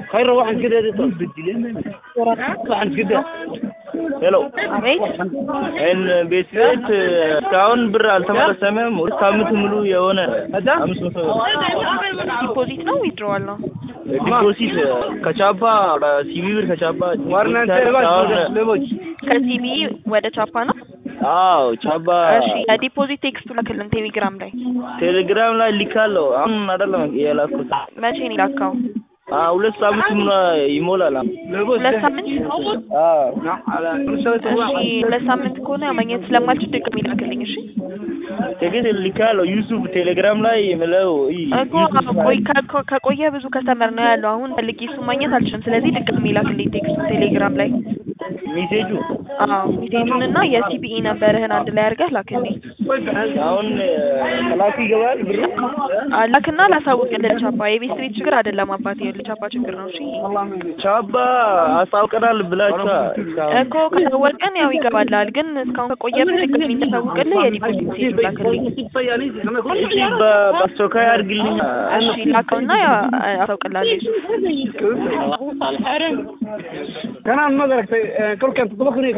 خير واحد كده واحد كده ሄሎ አቤት ቤት ቤት እስካሁን ብር አልተመለሰምም። ሁለት ሳምንት ሙሉ የሆነ አምስት መቶ ዲፖዚት ነው ዊድሮዋል ነው? ዲፖዚት ከቻባ ሲቪ ብር ከቻባ ከሲቢ ወደ ቻፓ ነው? አዎ ቻባ እሺ የዲፖዚት ቴክስቱ ላክልን ቴሌግራም ላይ ቴሌግራም ላይ ልካለሁ። አሁን አይደለም የላኩት መቼ ነው የላካው? ሁለት ሳምንት ሙሉ ይሞላል። ሁለት ሳምንት አዎ እሺ ሁለት ሳምንት ከሆነ ማግኘት ስለማልችል ድጋሚ ላክልኝ እሺ ቴክስት ልካለሁ። ዩሱፍ ቴሌግራም ላይ የምለው እኮ ቆይ ከ- ከቆየ ብዙ ከስተመር ነው ያለው አሁን ፈልጌ እሱ ማግኘት አልችልም ስለዚህ ድጋሚ ላክልኝ ቴክስቱ ቴሌግራም ላይ ሜሴጁ አዎ ሜሴጁን እና የሲቢኢ ነበርህን አንድ ላይ አድርገህ ላክልኝ አሁን ከላኩ ይገባል ብሩ አ- ላክና ላሳውቅልህ ቻፓ የቤት ቤት ችግር አይደለም አባቴ የልጅ ቻፓ ችግር ነው እሺ ቻባ አስታውቀናል ብላችኋ እኮ ካሳወቅን ያው ይገባላል ግን እስካሁን ከቆየብን ድጋሚ እንዳሳውቅልህ የዲፖዚት ሜሴጅ ላክልኝ እሺ በ- በአስቸኳይ አድርግልኝ። እሺ ላከውና ያው አሳውቅልሃለሁ كان ما دركت كل كان تطبخني